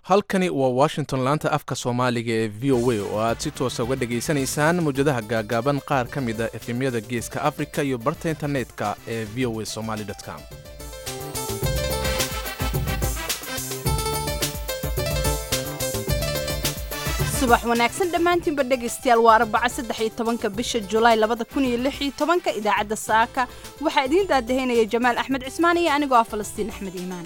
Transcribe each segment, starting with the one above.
halkani waa washington laanta afka soomaaliga ee v o a oo aad si toosa uga dhegaysanaysaan mawjadaha gaagaaban qaar ka mid a efemyada geeska afrika iyo barta internetka ee v o a somaly com subax wanaagsan dhammaantiinba dhegaystayaal waa arbaca saddex iyo tobanka bisha julaay labada kun iyo lix iyo tobanka idaacadda saaka waxaa idiin daadahaynaya jamaal axmed cismaan iyo anigoo ah falastiin axmed iimaan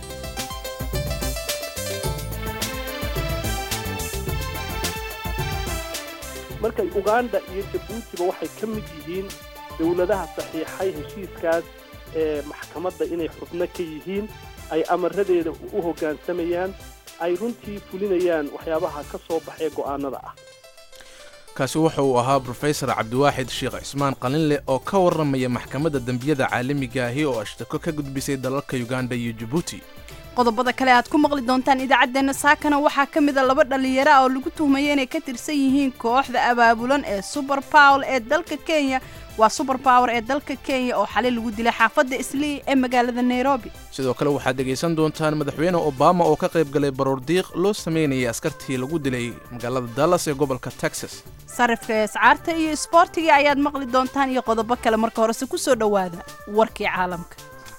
marka uganda iyo jabuutiba waxay ka mid yihiin dowladaha saxiixay heshiiskaas ee maxkamadda inay xubno ka yihiin ay amaradeeda u hoggaansamayaan ay runtii fulinayaan waxyaabaha ka soo baxee go'aanada ah kaasi wuxa uu ahaa brofesor cabdiwaaxid sheekh cismaan qalinleh oo ka warramaya maxkamadda dembiyada caalamiga ahi oo ashtako ka gudbisay dalalka uganda iyo jabuuti qodobada kale aad ku maqli doontaan idaacaddeenna saakana waxaa ka mida laba dhallinyaro ah oo lagu tuhmaya inay ka tirsan yihiin kooxda abaabulan ee suber power ee dalka kenya waa suber power ee dalka kenya oo xalay lagu dilay xaafadda islii ee magaalada nairobi sidoo kale waxaad dhegaysan doontaan madaxweyne obama oo ka qayb galay baroordiiq loo samaynayay askartii lagu dilay magaalada dallas ee gobolka texas sarifka escaarta iyo isboortiga ayaad maqli doontaan iyo qodobo kale marka horese ku soo dhowaada warkii caalamka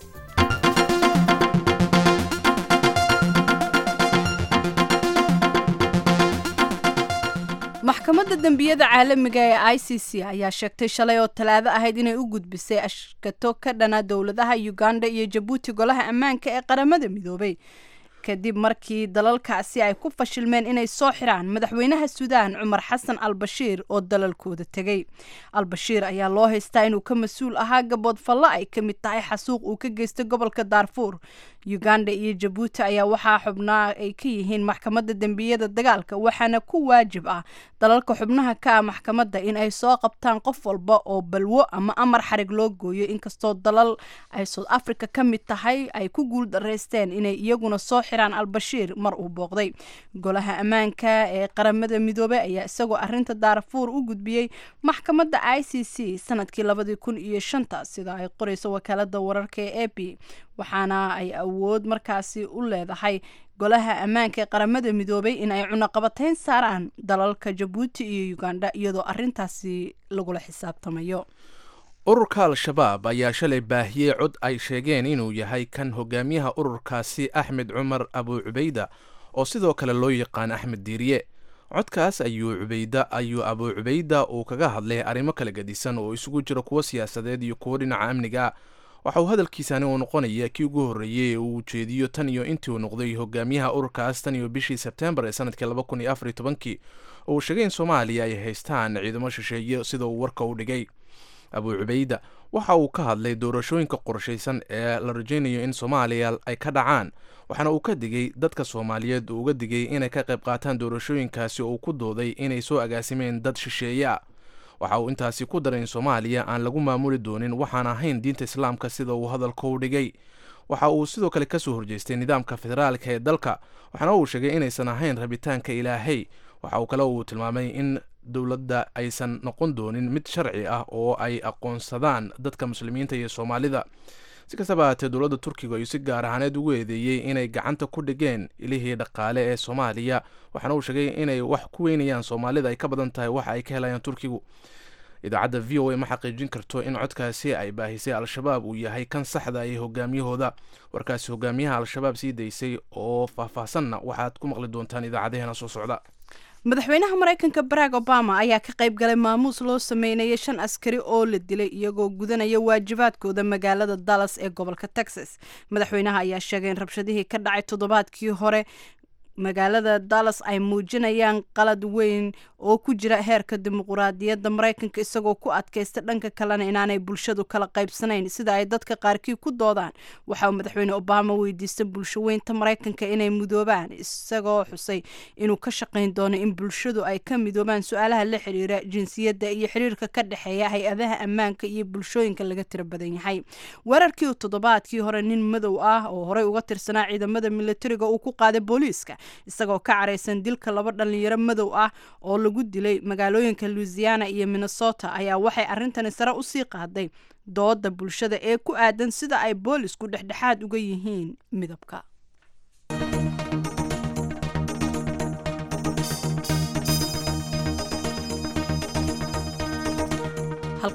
maxkamadda dembiyada caalamiga ee i c c ayaa sheegtay shalay oo talaado ahayd inay u gudbisay ashkato ka dhana dowladaha uganda iyo jabuuti golaha ammaanka ee qaramada midoobay kadib markii dalalkaasi ay ku fashilmeen inay soo xiraan madaxweynaha suudaan cumar xasan al bashiir oo dalalkooda tegey al-bashiir ayaa loo haystaa inuu ka mas-uul ahaa gabood fallo ay ka mid tahay xasuuq uu ka geystay gobolka daarfuur uganda iyo jabuuti ayaa waxaa xubnaa ay ka yihiin maxkamadda dembiyada dagaalka waxaana ku waajib ah dalalka xubnaha ka ah maxkamadda in ay soo qabtaan qof walba oo balwo ama amar xarig loo gooyo inkastoo dalal ay south africa ka mid tahay ay ku guul daraysteen inay iyaguna soo xiraan al-bashiir mar uu booqday golaha ammaanka ee qaramada midoobey ayaa isagoo arinta daarfuur u gudbiyey maxkamadda i c c sanadkii labadii kun iyo shanta sida ay qoreyso wakaalada wararka ee a p waxaana ay awood markaasi u leedahay golaha ammaanka ee qaramada midoobay in ay cunaqabatayn saaraan dalalka jabuuti iyo uganda iyadoo arintaasi lagula xisaabtamayo ururka al-shabaab ayaa shalay baahiyey cod ay sheegeen inuu yahay kan hogaamiyaha ururkaasi axmed cumar abu cubayda oo sidoo kale loo yaqaan axmed diiriye codkaas ayuu cubayda ayuu abu cubayda uu kaga hadlay arrimo kala gedisan oo isugu jiro kuwo siyaasadeed iyo kuwo dhinaca amniga waxa uu hadalkiisani uu noqonaya kii ugu horreeyey ee uu ujeediyo tan iyo intii uu noqday hogaamiyaha ururkaas tan iyo bishii sebtembar ee sanadkii laba kun iyo afar iyo tobankii oo uu sheegay in soomaaliya ay haystaan ciidamo shisheeye sida uu warka u dhigay abu cubayda waxa uu ka hadlay doorashooyinka qorshaysan ee la rajaynayo in soomaaliya ay ka dhacaan waxaana uu ka digay dadka soomaaliyeed uu uga digay inay ka qayb qaataan doorashooyinkaasi oo uu ku dooday inay soo agaasimeen dad shisheeye ah waxa uu intaasi ku daray in soomaaliya aan lagu maamuli doonin waxaan ahayn diinta islaamka sida uu hadalka u dhigay waxa uu sidoo kale kasoo horjeestay nidaamka federaalka ee dalka waxaana uu sheegay inaysan ahayn rabitaanka ilaahay waxa uu kale uu tilmaamay in dowladda aysan noqon doonin mid sharci ah oo ay aqoonsadaan dadka muslimiinta iyo soomaalida si kastaba haatee dowladda turkiga ayuu si gaar ahaaneed ugu eedeeyey inay gacanta ku dhigeen ilihii dhaqaale ee soomaaliya waxaana uu sheegay inay wax ku weynayaan soomaalida ay ka badan tahay waxa ay ka helayaan turkigu idaacadda v o a ma xaqiijin karto in codkaasi ay baahisay al-shabaab uu yahay kan saxda ee hogaamiyahooda warkaasi hogaamiyaha al-shabaab sii daysay oo faahfaahsanna waxaad ku maqli doontaan idaacadaheena soo socda madaxweynaha maraykanka barack obama ayaa ka qayb galay maamuus loo sameynayay shan askari oo la dilay iyagoo gudanaya waajibaadkooda magaalada dallas ee gobolka texas madaxweynaha ayaa sheegay in rabshadihii ka dhacay toddobaadkii hore magaalada dallas ay muujinayaan qalad weyn oo ku jira heerka dimuquraadiyadda maraykanka isagoo ku adkaysta dhanka kalena inaanay bulshadu kala qaybsanayn sida ay dadka qaarkii ku doodaan waxa uu madaxweyne obama weydiistay bulsho weynta maraykanka inay midoobaan isagoo xusay inuu ka shaqayn doono in bulshadu ay ka midoobaan su-aalaha la xiriira jinsiyadda iyo xiriirka ka dhexeeya hay-adaha ammaanka iyo bulshooyinka laga tiro badan yahay weerarkii uu toddobaadkii hore nin madow ah oo horey uga tirsanaa ciidamada militariga uu ku qaaday booliiska isagoo ka caraysan dilka laba dhalinyaro madow ah oo lagu dilay magaalooyinka louisiana iyo minnesota ayaa waxay arrintani sare usii qaaday dooda bulshada ee ku aadan sida ay boolisku dhexdhexaad uga yihiin midabka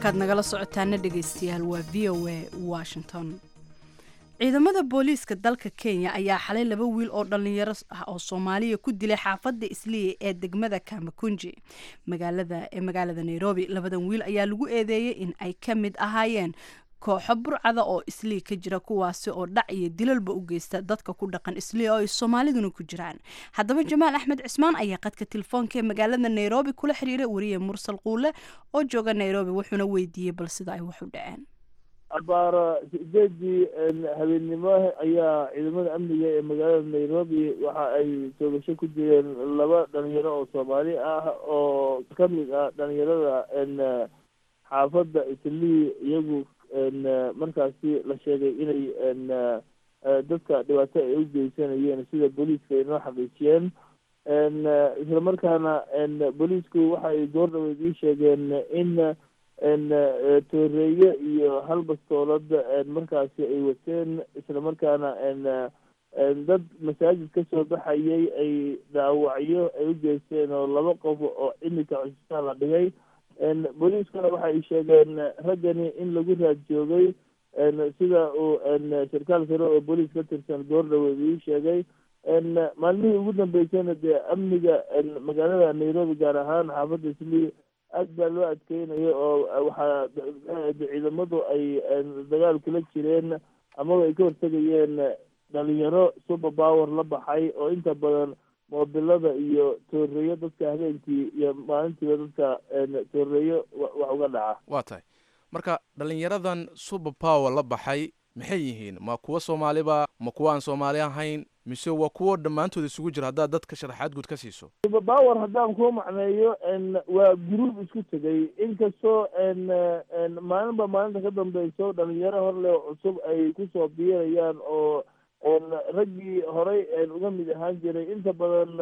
halkaad nagala socotaana dhegaystayaal waa v o a washington ciidamada booliiska dalka kenya ayaa xalay laba wiil oo dhallinyaro ah oo soomaaliya ku dilay xaafadda isliya ee degmada kamakunji magaalada ee magaalada nairobi labadan wiil ayaa lagu eedeeyey in ay ka mid ahaayeen kooxo burcada oo islii ka jira kuwaasi oo dhac iyo dilalba u geysta dadka ku dhaqan islii oo ay soomaaliduna ku jiraan haddaba jamaal axmed cismaan ayaa qadka telefoonka ee magaalada nairobi kula xiriiray wariye mursal quule oo jooga nairobi wuxuuna weydiiyey bal sida ay wax u dhaceen abaara sideedii habeennimo ayaa ciidamada amniga ee magaalada nairobi waxa ay toogasho ku jireen laba dhalinyaro oo soomaali ah oo ka mid ah dhalinyarada xaafadda islii iyagu markaasi la sheegay inay dadka dhibaato ay u geysanayeen sida booliiska ay noo xaqiijiyeen isla markaana booliisku waxa ay goor dhaweyd ii sheegeen in tooreeye iyo hal bastoolad markaasi ay wateen isla markaana dad masaajid kasoo baxayay ay dhaawacyo ay u geysteen oo laba qof oo imika cusbitaal la dhigay booliiskuna waxa ay sheegeen raggani in lagu raad joogay sida uu sarkaal sare oo booliis ka tirsan goor dhaweed ii sheegay maalmihii ugu dambeysayna dee amniga magaalada nairobi gaar ahaan xaafadda islii aad baa loo adkeynayo oo waxaa ciidamadu ay dagaal kula jireen amaba ay ka hortegayeen dhalinyaro super power la baxay oo inta badan moobilada iyo tooreeyo dadka habeenkii iyo maalintiiba dadka tooreeyo wax uga dhaca waa tahay marka dhalinyaradan super power la baxay maxay yihiin ma kuwa soomaaliba ma kuwa aan soomaali ahayn mise waa kuwo dhammaantood isugu jira haddaad dadka sharaxaad guud ka siiso super power haddaan kuu macneeyo waa guruub isku tegay inkastoo maalinba maalinta ka dambeyso dhalinyaro horle cusub ay kusoo biirayaan oo raggii horey uga mid ahaan jiray inta badan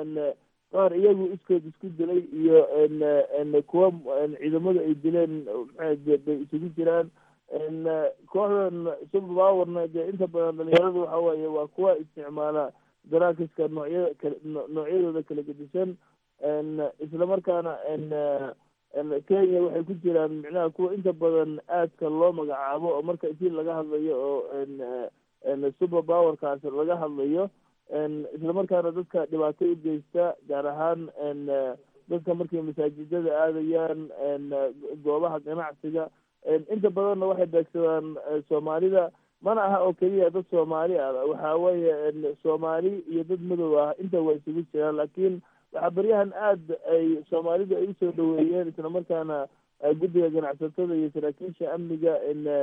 qaar iyagu iskood isku dilay iyo kuwa ciidamadu ay dileen maxaa bay isugu jiraan kooxdan super powerna dee inta badan dhalinyaradu waxa weeye waa kuwa isticmaala daraakiska noocyada kal noocyadooda kala gedisan isla markaana kenya waxay ku jiraan micnaha kuwa inta badan aadka loo magacaabo oo marka intii laga hadlayo oo super powerkaas laga hadlayo isla markaana dadka dhibaato u geysta gaar ahaan dadka markay masaajidada aadayaan goobaha ganacsiga inta badanna waxay beegsadaan soomaalida mana aha oo keliya dad soomaali ah waxa weeye soomaali iyo dad madow ah inta waa isugu jiraan laakiin waxaa beryahan aad ay soomaalidu ay usoo dhaweeyeen isla markaana guddiga ganacsatada iyo saraakiisha amniga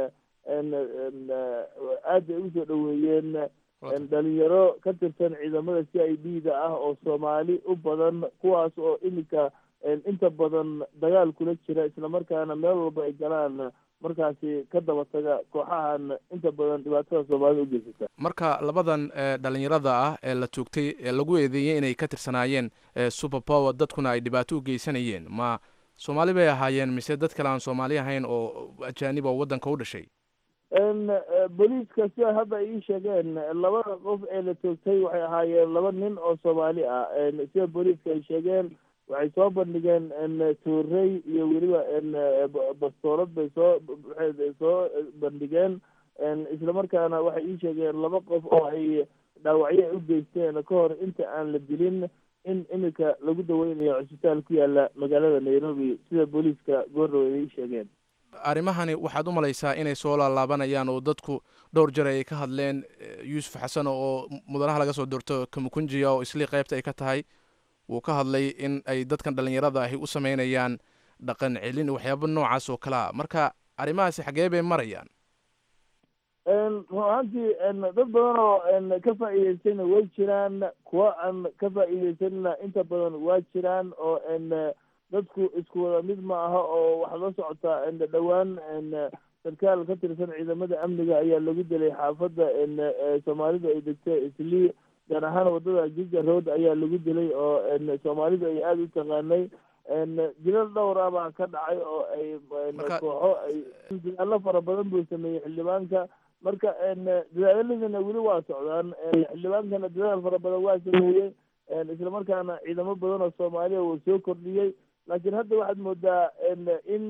aad ay usoo dhaweeyeen dhalinyaro ka tirsan ciidamada c i d da ah oo soomaali u badan kuwaas oo iminka inta badan dagaal kula jira isla markaana meel walba ay galaan markaasi ka daba taga kooxahan inta badan dhibaatada soomaalida u geysata marka labadan dhalinyarada ah ee la toogtay ee lagu eedeeyey inay ka tirsanaayeen super power dadkuna ay dhibaato u geysanayeen ma soomaali bay ahaayeen mise dad kale aan soomaali ahayn oo ajaanib oo waddanka u dhashay booliiska sida hadda ay ii sheegeen labada qof ee la toogtay waxay ahaayeen laba nin oo soomaali ah sida booliiska ay sheegeen waxay soo bandhigeen toorey iyo weliba bastoolad bay soo soo bandhigeen isla markaana waxay ii sheegeen laba qof oo ay dhaawacyo ay u geysteen ka hor inta aan la dilin in iminka lagu daweynayo cusbitaal ku yaala magaalada nairobi sida booliiska goordhaweed ay ii sheegeen arrimahani waxaad u malaysaa inay soo laalaabanayaan oo dadku dhowr jar ay ka hadleen yuusuf xasan oo mudanaha laga soo doorto kamukunjiya oo islii qaybta ay ka tahay wuu ka hadlay in ay dadkan dhalinyarada ahi u sameynayaan dhaqan celin waxyaaba noocaas oo kale a marka arrimahaasi xagee bay marayaan run ahaantii dad badan oo ka faa'iideystayna way jiraan kuwa aan ka faa'iideysanina inta badan waa jiraan oo dadku isku wada mid ma aha oo waxaad la socotaa dhowaan sarkaal ka tirsan ciidamada amniga ayaa lagu dilay xaafadda soomaalidu ay degto islii gaar ahaan wadada giga road ayaa lagu dilay oo soomaalidu ay aada u taqaanay dilal dhowr ah baa ka dhacay oo ay kooxo ay dadaalo fara badan buu sameeyey xildhibaanka marka dadaaladana weli waa socdaan xildhibaankana dadaal fara badan waa sameeyey isla markaana ciidamo badan oo soomaaliya uu soo kordhiyey laakiin hadda waxaad moodaa in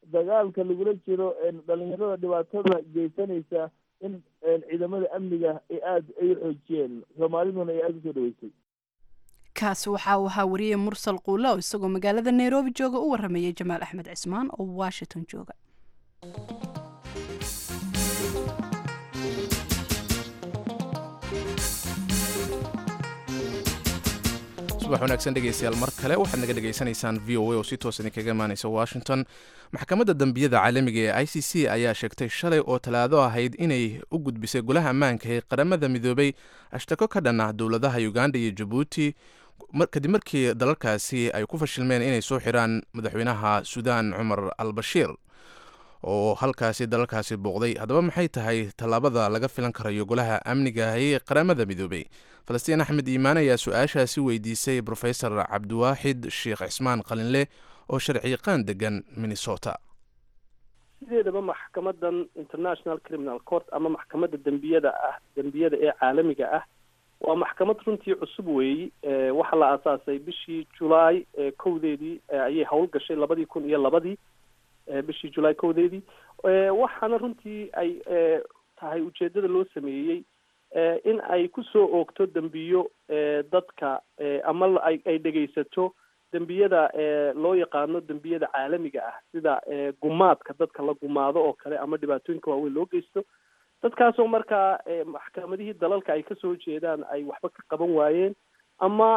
dagaalka lagula jiro dhalinyarada dhibaatada geysanaysa in ciidamada amniga ay aada ay u xoojiyeen soomaaliduna ay aada usoo dhaweysay kaasi waxa uu ahaa wariye mursal quulo oo isagoo magaalada nairobi jooga u waramayay jamaal axmed cismaan oo washington jooga subax wanaagsan dhegeystayaal mar kale waxaad naga dhegaysanaysaan v o a oo si toos idinkaga imaanaysa washington maxkamadda dembiyada caalamiga ee i c c ayaa sheegtay shalay oo talaado ahayd inay u gudbisay golaha ammaanka ee qaramada midoobay ashtako ka dhan ah dowladaha uganda iyo jabuuti kadib markii dalalkaasi ay ku fashilmeen inay soo xiraan madaxweynaha suudaan cumar al bashiir oo halkaasi dalalkaasi booqday haddaba maxay tahay tallaabada laga filan karayo golaha amniga ee qaramada midoobay falastiin axmed iimaan ayaa su-aashaasi weydiisay brofesor cabdiwaaxid sheekh cismaan qalinle oo sharciyaqaan degan minnesota sideedaba maxkamadan international criminal court ama maxkamadda dembiyada ah dembiyada ee caalamiga ah waa maxkamad runtii cusub weeyi waxaa la aasaasay bishii julaay kowdeedii ayay howl gashay labadii kun iyo labadii bishii julaay kowdeedii waxaana runtii ay tahay ujeedada loo sameeyey in ay kusoo oogto dembiyo dadka ama ay ay dhegaysato dembiyada loo yaqaano dembiyada caalamiga ah sida gumaadka dadka la gumaado oo kale ama dhibaatooyinka waaweyn loo geysto dadkaasoo markaa maxkamadihii dalalka ay kasoo jeedaan ay waxba ka qaban waayeen ama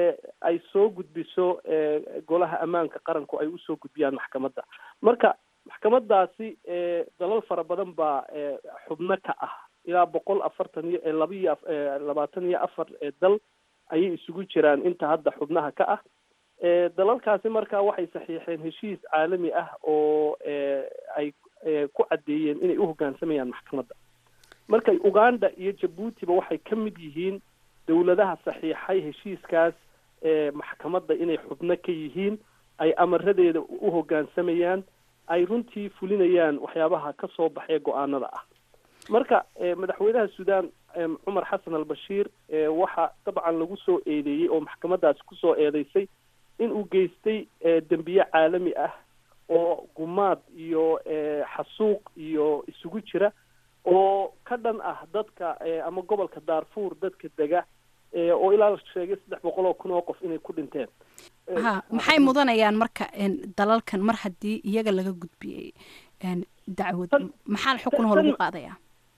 ay soo gudbiso golaha ammaanka qaranku ay usoo gudbiyaan maxkamadda marka maxkamadaasi dalal fara badan baa xubno ka ah ilaa boqol afartan iyo laba iyo labaatan iyo afar dal ayay isugu jiraan inta hadda xubnaha ka ah dalalkaasi marka waxay saxiixeen heshiis caalami ah oo ay ku caddeeyeen inay uhogaansamayaan maxkamadda marka uganda iyo jabuutiba waxay ka mid yihiin dowladaha saxiixay heshiiskaas maxkamadda inay xubno ka yihiin ay amaradeeda u hoggaansamayaan ay runtii fulinayaan waxyaabaha ka soo baxee go-aanada ah marka madaxweynaha suudaan cumar xasan al bashiir waxa dabcan lagu soo eedeeyey oo maxkamadaasi kusoo eedeysay in uu geystay dembiye caalami ah oo gumaad iyo xasuuq iyo isugu jira oo ka dhan ah dadka ama gobolka daarfuur dadka dega oo ilaa la sheegay saddex boqol oo kun oo qof inay ku dhinteen ha maxay mudanayaan marka dalalkan mar haddii iyaga laga gudbiyey dacwad maxaa xukunahoo lagu qaadayaa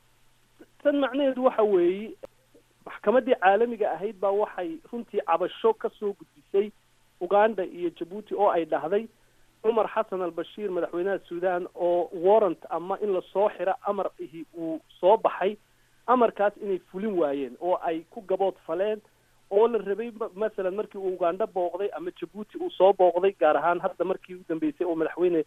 tan macnaheedu waxa weeye maxkamaddii caalamiga ahayd baa waxay runtii cabasho kasoo gudbisay uganda iyo jabuuti oo ay dhahday cumar xasan al bashiir madaxweynaha suudaan oo warrant ama in lasoo xiro amar ihi uu soo baxay amarkaas inay fulin waayeen oo ay ku gabood faleen oo la rabay masalan markii uu uganda booqday ama jabuuti uu soo booqday gaar ahaan hadda markii u dambeysay oo madaxweyne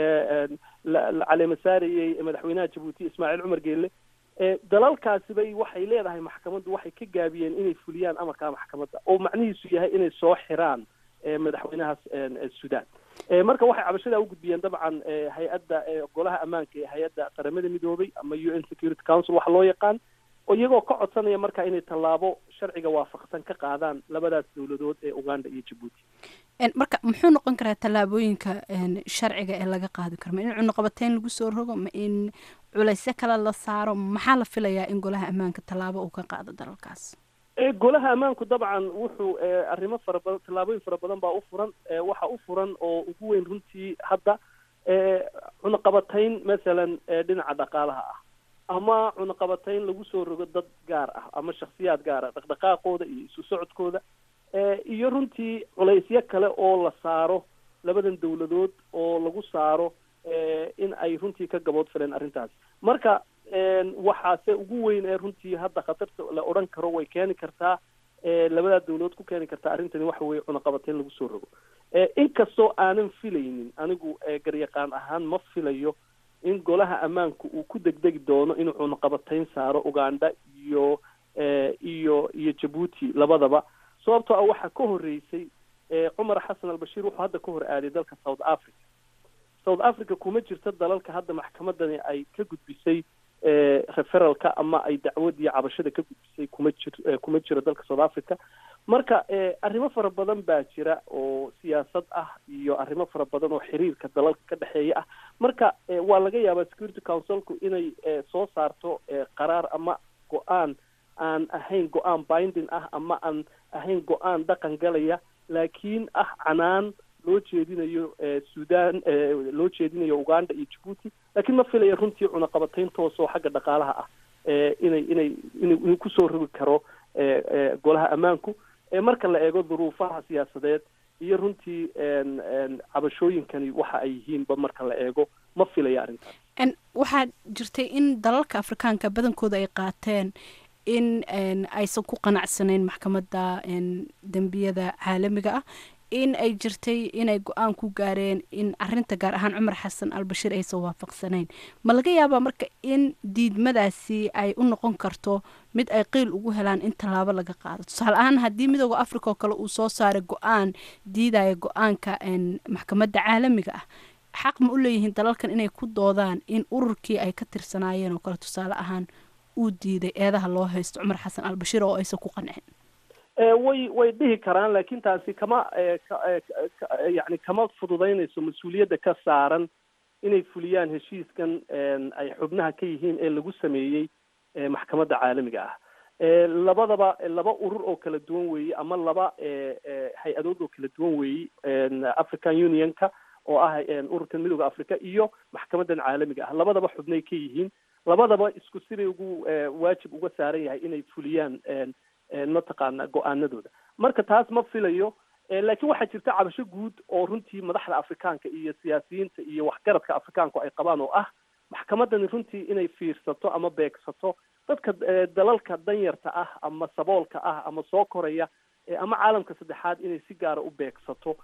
la caleema saarayey madaxweynaha jabuuti ismaaciil cumar geelle dalalkaasi bay waxay leedahay maxkamaddu waxay ka gaabiyeen inay fuliyaan amarkaa maxkamadda oo macnihiisu yahay inay soo xiraan madaxweynahaas suudaan marka waxay cabashadaa u gudbiyeen dabcan hay-adda golaha ammaanka ee hay-adda qaramada midoobay ama u n security council waxa loo yaqaan oo iyagoo ka codsanaya marka inay tallaabo sharciga waafaqsan ka qaadaan labadaas dowladood ee uganda iyo jabuuti marka muxuu noqon karaa tallaabooyinka sharciga ee laga qaadi karo ma in cunuqabateyn lagu soo rogo ma in culaysyo kale la saaro maxaa la filayaa in golaha ammaanka tallaabo uu ka qaado dalalkaas golaha ammaanku dabcan wuxuu arrimo fara badan tallaabooyin fara badan baa u furan waxa u furan oo ugu weyn runtii hadda cunaqabatayn masalan dhinaca dhaqaalaha ah ama cunaqabatayn lagu soo rogo dad gaar ah ama shaksiyaad gaar ah dhaqdhaqaaqooda iyo isu socodkooda iyo runtii culaysyo kale oo la saaro labadan dowladood oo lagu saaro in ay runtii ka gabood fileen arrintaas marka waxaase ugu weyn ee runtii hadda khatarta la odhan karo way keeni kartaa labadaa dawladood ku keeni kartaa arrintani waxa weeye cunaqabateyn lagu soo rogo inkastoo aanan filaynin anigu garyaqaan ahaan ma filayo in golaha ammaanku uu ku degdegi doono inuu cunaqabateyn saaro uganda iyo iyo iyo jabuuti labadaba sababtoo ah waxaa ka horreysay cumar xasan albashiir wuxuu hadda ka hor aaday dalka south africa south africa kuma jirto dalalka hadda maxkamadani ay ka gudbisay referalka ama ay dacwadii cabashada ka gudbisay kuma jir kuma jiro dalka south africa marka arrimo fara badan baa jira oo siyaasad ah iyo arrimo fara badan oo xiriirka dalalka ka dhexeeya ah marka waa laga yaabaa security councilku inay soo saarto qaraar ama go-aan aan ahayn go-aan binding ah ama aan ahayn go-aan dhaqan galaya laakiin ah canaan loo jeedinayo sudan loo jeedinayo uganda iyo jabuuti laakiin ma filaya runtii cunaqabatayn toos oo xagga dhaqaalaha ah inay inay inuu kusoo rogi karo golaha ammaanku marka la eego duruufaha siyaasadeed iyo runtii cabashooyinkani waxa ay yihiinba marka la eego ma filaya arrintaas waxaa jirtay in dalalka afrikaanka badankooda ay qaateen in aysan ku qanacsanayn maxkamadda dembiyada caalamiga ah in ay jirtay inay go-aan ku gaareen in arinta gaar ahaan cumar xasan albashiir aysan waafaqsanayn ma laga yaabaa marka in diidmadaasi ay u noqon karto mid ay qiil ugu helaan in tallaabo laga qaado tusaale ahaan haddii midooda africa oo kale uu soo saaray go-aan diidaya go-aanka maxkamadda caalamiga ah xaq ma u leeyihiin dalalkan inay ku doodaan in ururkii ay ka tirsanaayeen oo kale tusaale ahaan uu diiday eedaha loo haysto cumar xasan albashiir oo aysan ku qancin way way dhihi karaan laakiin taasi kama yani kama fududaynayso mas-uuliyadda ka saaran inay fuliyaan heshiiskan ay xubnaha ka yihiin ee lagu sameeyey maxkamadda caalamiga ah labadaba laba urur oo kala duwan weeye ama laba hay-adood oo kala duwan weeye african unionka oo ah ururkan midooda africa iyo maxkamadan caalamiga ah labadaba xubnay ka yihiin labadaba isku sibay ugu waajib uga saaran yahay inay fuliyaan mataqaana go-aanadooda marka taas ma filayo laakiin waxaa jirta cabasho guud oo runtii madaxda afrikaanka iyo siyaasiyiinta iyo waxgaradka afrikaanku ay qabaan oo ah maxkamadani runtii inay fiirsato ama beegsato dadka dalalka danyarta ah ama saboolka ah ama soo koraya ama caalamka saddexaad inay si gaara u beegsato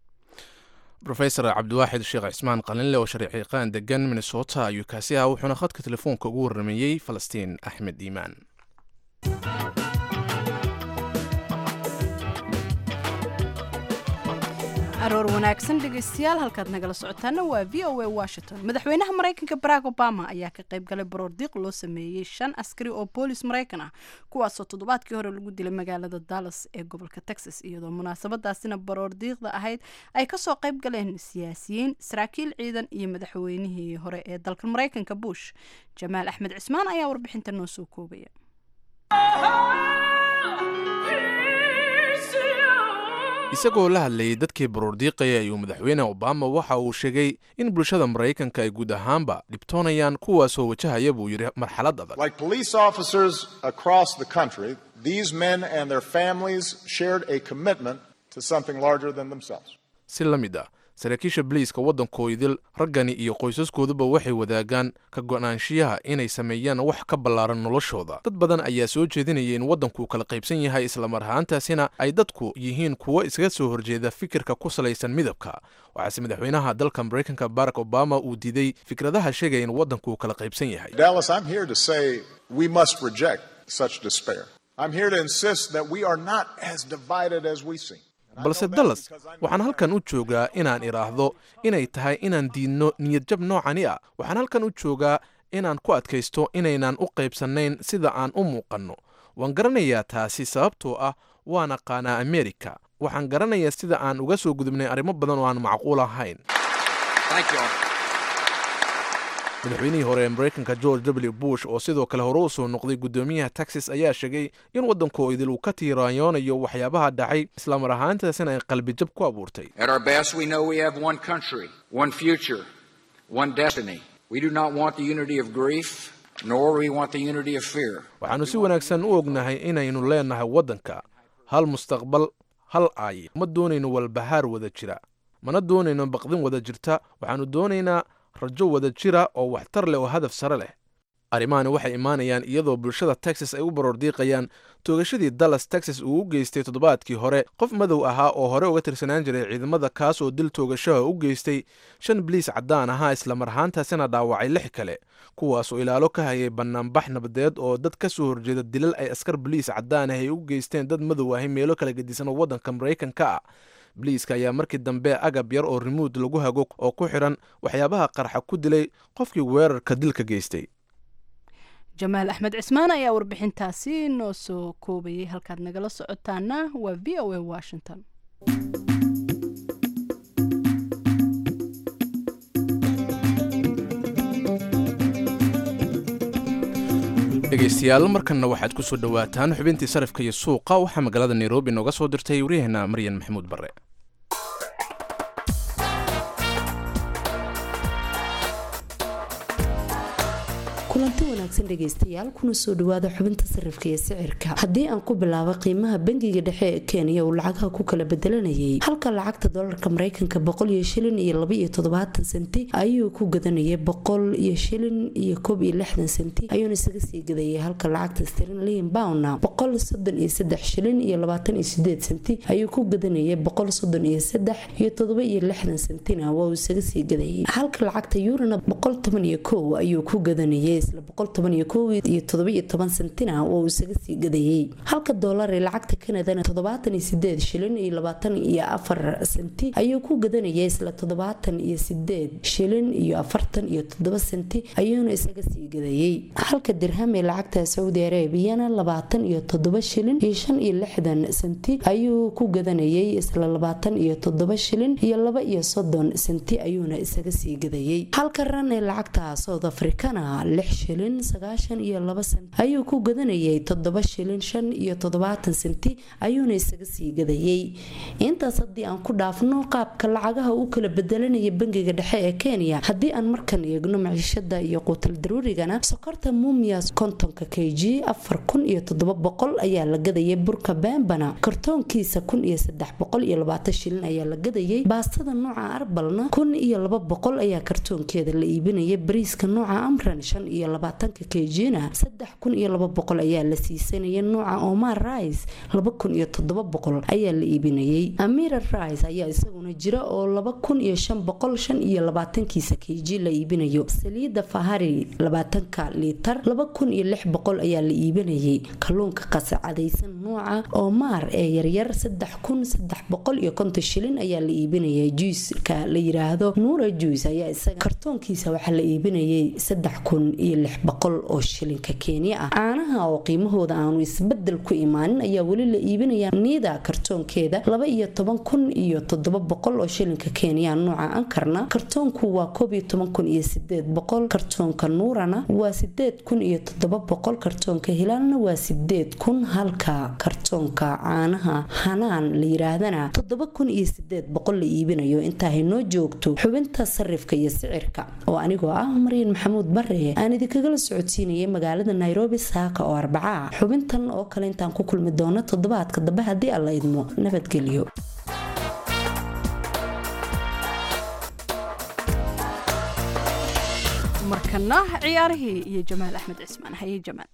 rofesor cabdiwaaxid sheekh cismaan qalinle oo sharciiqaan degan minnesota ayuu kaasi ah wuxuuna khadka telefoonka ugu warrameeyey falastiin axmed iimaan aroor wanaagsan dhegeystayaal halkaad nagala socotaana waa v o a washington madaxweynaha maraykanka barack obama ayaa ka qayb galay baroordiiq loo sameeyey shan askari oo boolis maraykan ah kuwaasoo toddobaadkii hore lagu dilay magaalada dallas ee gobolka texas iyadoo munaasabadaasina baroordiiqda ahayd ay kasoo qayb galeen siyaasiyiin saraakiil ciidan iyo madaxweynihii hore ee dalka maraykanka bush jamaal axmed cismaan ayaa warbixinta noo soo koobaya isagoo la hadlayay dadkii baroordiiqaya ayuu madaxweyne obama waxa uu sheegay in bulshada maraykanka ay guud ahaanba dhibtoonayaan kuwaasoo wajahaya buu yidhi marxalad adag Like police officers across the country, these men and their families shared a commitment to something larger than themselves. si la mid ah saraakiisha boliiska waddankoodil raggani iyo qoysaskooduba waxay wadaagaan ka go'naanshiyaha inay sameeyaan wax ka ballaaran noloshooda dad badan ayaa soo jeedinaya in waddanku kala qaybsan yahay islamar ahaantaasina ay dadku yihiin kuwo iskaga soo horjeeda fikirka ku salaysan midabka waxaase madaxweynaha dalka maraykanka barack obama uu diiday fikradaha sheegaya in waddanku kala qaybsan yahay Dallas, I'm here to say we must reject such despair. I'm here to insist that we are not as divided as we seem. balse dallas waxaan halkan u joogaa inaan idhaahdo inay tahay inaan diidno niyadjab noocani ah waxaan halkan u joogaa inaan ku adkaysto inaynan u qaybsannayn sida aan u muuqanno waan garanayaa taasi sababtoo ah waan aqaanaa amerika waxaan garanayaa sida aan uga soo gudubnay arrimo badan oo aan macquul ahayn madaxweynihii hore ee maraykanka george w bush oo sidoo kale hore u soo noqday guddoomiyaha texas ayaa sheegay in waddanku idil uu ka tiiraanyoonayo waxyaabaha dhacay islamar ahaantaasina ay qalbijab ku abuurtay At our best, we know we have one country, one future, one destiny. We do not want the unity of grief, nor we want the unity of fear. waxaannu si wanaagsan u ognahay inaynu leenahay waddanka hal mustaqbal hal aay ma doonayno walbahaar wada jira mana doonayno baqdin wada jirta waxaannu doonaynaa rajo wada jira oo waxtar leh oo hadaf sare leh arrimahani waxay imaanayaan iyadoo bulshada texas ay u baroordiiqayaan toogashadii dallas texas uu u geystay toddobaadkii hore qof madow ahaa oo hore uga tirsanaan jiray ciidamada kaas oo dil toogashaha u geystay shan biliis caddaan ahaa islamar ahaantaasina dhaawacay lix kale kuwaasoo ilaalo ka hayay bannaanbax nabadeed oo dad ka soo horjeeda dilal ay askar boliis caddaan ah ay u geysteen dad madow ahi meelo kala gedisan oo waddanka maraykanka ah boliiska ayaa markii dambe agab yar oo rimuud lagu hago oo ku xidhan waxyaabaha qarxa ku dilay qofkii weerarka dilka geystay jamaal axmed cismaan ayaa warbixintaasi noo soo koobayay halkaad nagala socotaana waa v o a washington dhegaystayaal markanna waxaad ku soo dhowaataan xubintii sarifka iyo suuqa waxaa magaalada nairobi nooga soo dirtay waryaheena maryan maxamuud barre kulanti wanaagsan dhegaystayaal kuna soo dhawaada xubinta sarifka iyo sicirka haddii aan ku bilaabo qiimaha bangiga dhexe ee kenya uu lacagaha ku kala bedelanayay halka lacagta dolarka mareykanka boqol iyo shilin iyo laba iyo toddobaatan senti ayuu ku gadanayay boqol iyo shilin iyo koob iyo lixdan senti ayuuna isaga sii gadayay halka lacagta sterlin bowna boqol soddon iyo saddex shilin iyo labaatan iyo sideed senti ayuu ku gadanayay boqol soddon iyo saddex iyo toddoba iyo lixdan sentina waa uu isaga sii gadayay halka lacagta yurana boqol toban iyo kow ayuu ku gadanayay isla boqol toban iyo kow iyo toddoba iyo toban sentina oo uu isaga sii gadayay halka doolar ee lacagta kanadana toddobaatan iyo sideed shilin iyo labaatan iyo afar senti ayuu ku gadanayay isla toddobaatan iyo sideed shilin iyo afartan iyo toddoba senti ayuuna isaga sii gadayay halka dirham ee lacagta saudi arabiyana labaatan iyo toddoba shilin iyo shan iyo lixdan senti ayuu ku gadanayay isla labaatan iyo toddoba shilin iyo laba iyo soddon senti ayuuna isaga sii gadayay halka ran ee lacagta south africana lix shilin sagaashan iyo laba senti ayuu ku gadanayay toddoba shilin shan iyo toddobaatan senti ayuuna isaga sii gadayay intaas haddii aan ku dhaafno qaabka lacagaha u kala bedelanaya bangiga dhexe ee kenya haddii aan markan eegno maciishada iyo quutal daruurigana sokorta mumias kontonka k g afar kun iyo toddoba boqol ayaa la gadayay burka bembana kartoonkiisa kun iyo saddex boqol iyo labaatan shilin ayaa la gadayay baastada nooca arbalna kun iyo laba boqol ayaa kartoonkeeda la iibinaya bariiska nooca amran shan iyo labaatanka kejina saddex kun iyo laba boqol ayaa la siisanaya nooca omar rice laba kun iyo toddoba boqol ayaa la iibinayay amira rice ayaa isaguna jira oo laba kun iyo shan boqol shan iyo labaatankiisa keji la iibinayo saliida fahari labaatanka liitar laba kun iyo lix boqol ayaa la iibinayay kalluunka qasacadaysan nooca omar ee yaryar saddex kun saddex boqol iyo konton shilin ayaa la iibinayay juiska la yiraahdo nuura juice ayaa isaga kartoonkiisa waxaa la iibinayay saddex kun iyo lix boqol oo shilinka kenya ah caanaha oo qiimahooda aanu isbedel ku imaanin ayaa weli la iibinaya niida kartoonkeeda laba iyo toban kun iyo toddoba boqol oo shilinka kenya nooca ankarna kartoonku waa koob iyo toban kun iyo sideed boqol kartoonka nuurana waa sideed kun iyo toddoba boqol kartoonka hilaalna waa sideed kun halka kartoonka caanaha hanaan la yiraahdana toddoba kun iyo sideed boqol la iibinayo intaa haynoo joogto xubinta sarifka iyo sicirka oo anigoo ah maryan maxamuud bare aan idinkagala socodsiinayay magaalada nairobi saaka oo arbaca xubintan oo kale intaan ku kulmi doono toddobaadka dambe haddii alla idmo nabadgelyo markana ciyaarihii iyo jamaal axmed cismaan haye jamaal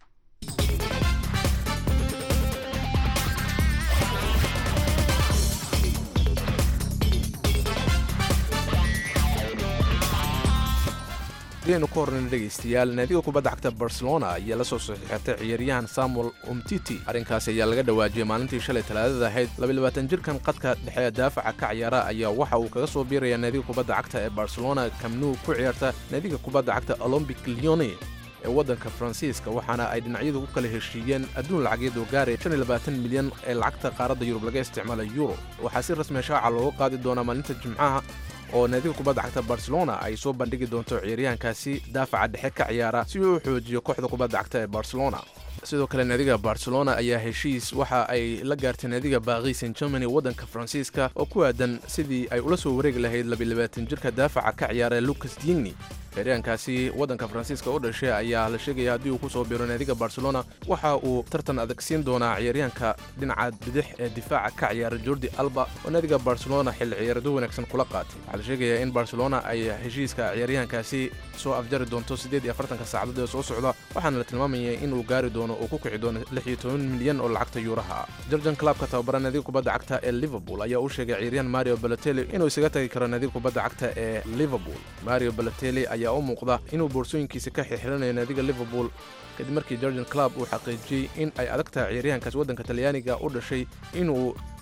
aynu ku hornayna dhegaystayaal naadiga kubadda cagta barcelona ayaa la soo saxiixatay ciyaaryahan samuel umtiti arrinkaasi ayaa laga dhawaajiyey maalintii shalay talaadada ahayd labayabaatan jirkan qadka dhexe daafaca ka ciyaara ayaa waxa uu kaga soo biirayaa naadiga kubadda cagta ee barcelona kamnuu ku ciyaarta naadiga kubadda cagta olombic leone ee waddanka faransiiska waxaana ay dhinacyadu ku kala heshiiyeen adduun lacageed oo gaaraya milyan ee lacagta qaaradda yurub laga isticmaala euro waxaa si rasmiya shaaca looga qaadi doonaa maalinta jimcaha oo naadiga kubadda cagta barcelona ay soo bandhigi doonto ciyaaryahankaasi daafaca dhexe ka ciyaara si uu u xoojiyo kooxda kubadda cagta ee barcelona sidoo kale naadiga barcelona ayaa heshiis waxa ay la gaartay naadiga baaqi san germany waddanka faransiiska oo ku aadan sidii ay ula soo wareegi lahayd labayabaatan jirka daafaca ka ciyaara lucas digni ciyaaryahankaasi waddanka faransiiska u dhashay ayaa la sheegaya haddii uu ku soo biiro naadiga barcelona waxa uu tartan adag siin doonaa ciyaaryahanka dhinaca bidix ee difaaca ka ciyaara jordi alba oo naadiga barcelona xilli ciyaarado wanaagsan kula qaatay waxaa la sheegayaa in barcelona ay heshiiska ciyaaryahankaasi soo afjari doonto siddeed iyo afartanka saacadood ee soo socda waxaana la tilmaamayay inuu gaari doono uu ku kici doono lix iyo toban milyan oo lacagta yuuraha ah jordan clubka tababara naadiga kubadda cagta ee liverpool ayaa u sheegay ciyaaryahan mario balotelli inuu isaga tagi karo naadiga kubadda cagta ee liverpool mario balotelli ayaa u muuqda inuu boorsooyinkiisa ka xirxiranayo naadiga liverpool kadib markii jordan club uu xaqiijiyey in ay adag tahay ciyaaryahankaas waddanka talyaaniga u dhashay inuu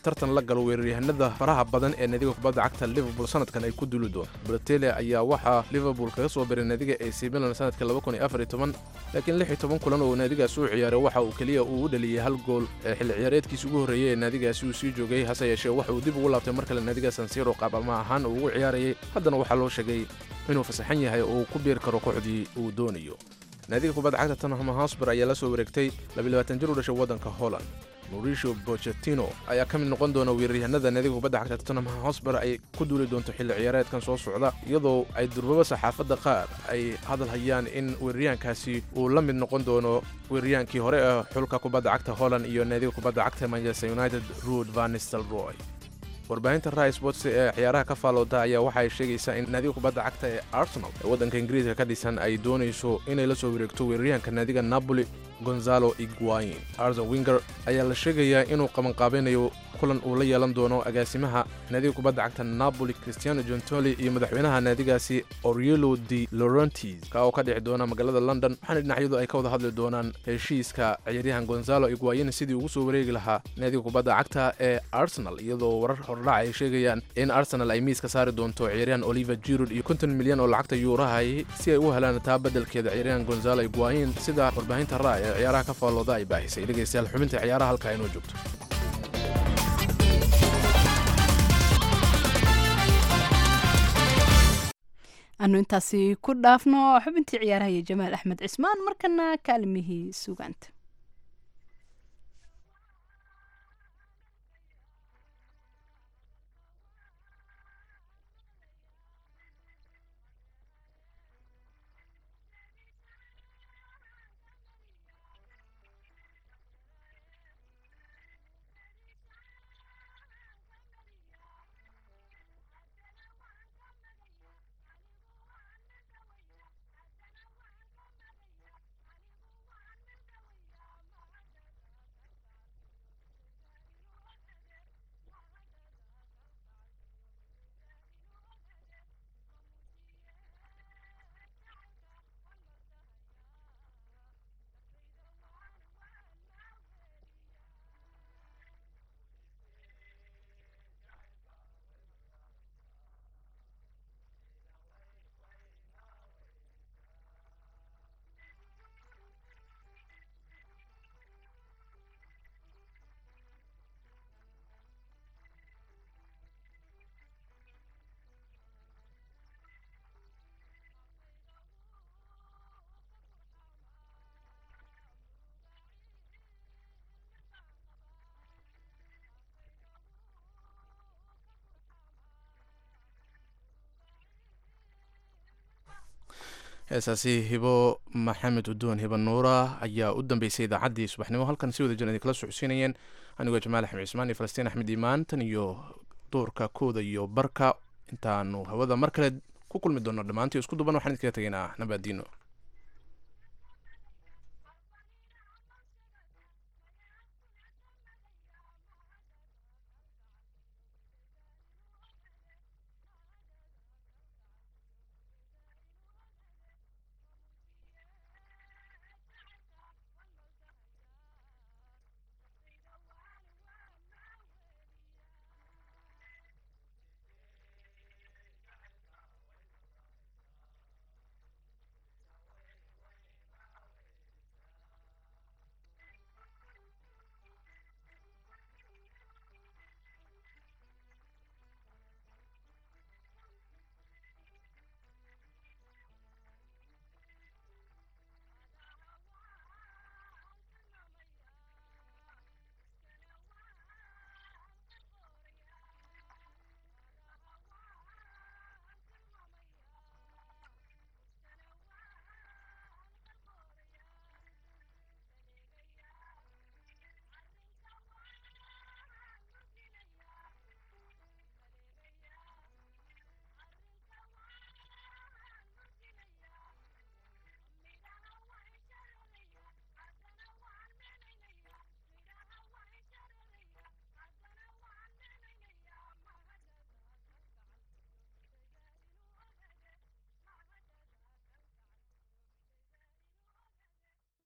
tartan la galo weeraryahanada faraha badan ee naadiga kubadda cagta liverpool sanadkan ay ku duli doonto balotelli ayaa waxaa liverpool kaga soo biray naadiga ac milan sanadka laakiin lix iyo toban kulan oo naadigaasi u ciyaaray waxa uu keliya uu u dhaliyey hal gool ee xilli ciyaareedkiisi ugu horreeyey ee naadigaasi uu sii joogay hase yeeshee waxa uu dib ugu laabtay mar kale naadiga sansiro qaabama ahaan uu ugu ciyaarayay haddana waxaa loo sheegay inuu fasaxan yahay oo uu ku biiri karo kooxdii uu doonayo naadiga kubadda cagta tottenham hotspur ayaa la soo wareegtay jir u dhashay waddanka holland mauricio bochetino ayaa ka mid noqon doona weeraryahanada naadiga kubadda cagta tottenham hotspur ay ku duuli doonto xilli ciyaareedkan soo socda iyadoo ay durbaba saxaafadda qaar ay hadal hayaan in weeraryahankaasi uu la mid noqon doono weeraryahankii hore ee xulka kubadda cagta holland iyo naadiga kubadda cagta manchester united ruud vanistelroy warbaahinta rai sports ee ciyaaraha ka faalooda ayaa waxa ay sheegaysaa in naadiga kubadda cagta ee arsenal ee waddanka ingiriiska ka dhisan ay doonayso inay la soo wareegto weeraryahanka naadiga napoli gonzalo iguain arson winger ayaa la sheegayaa inuu qabanqaabeynayo kulan uu la yeelan doono agaasimaha naadiga kubadda cagta napoli cristiano jontoli iyo madaxweynaha naadigaasi orielo de laurentis ka oo ka dhici doona magaalada london waxaana dhinacyadu ay ka wada hadli doonaan heshiiska ciyaaryahan gonzalo iguain sidii ugu soo wareegi lahaa naadiga kubadda cagta ee arsenal iyadoo warar hordhac ay sheegayaan in arsenal ay miiska saari doonto ciyaaryahan oliver jirud iyo konton milyan oo lacagta yuurahay si ay u helaan taa beddelkeeda ciyaaryahan gonzalo iguain sida warbaahinta ra ee ciyaaraha ka faallooda ay baahisay dhegaystayaal xubinta ciyaaraha halkaa inoo joogto anu intaasi ku dhaafno xubintii ciyaaraha iyo jamaal axmed cismaan markana kaalimihii sugaanta heesaasi hibo maxamed udoon hiba nuura ayaa u dambeysay idaacaddii subaxnimo halkan si wada jir idin kala socodsiinayeen anigoo jamaal axmed cismaan iyo falastiin axmed iimaan tan iyo duurka kooda iyo barka intaanu hawada mar kale ku kulmi doono dhammaantii isku duban waxaan idinkaga tegaynaa nabaadiino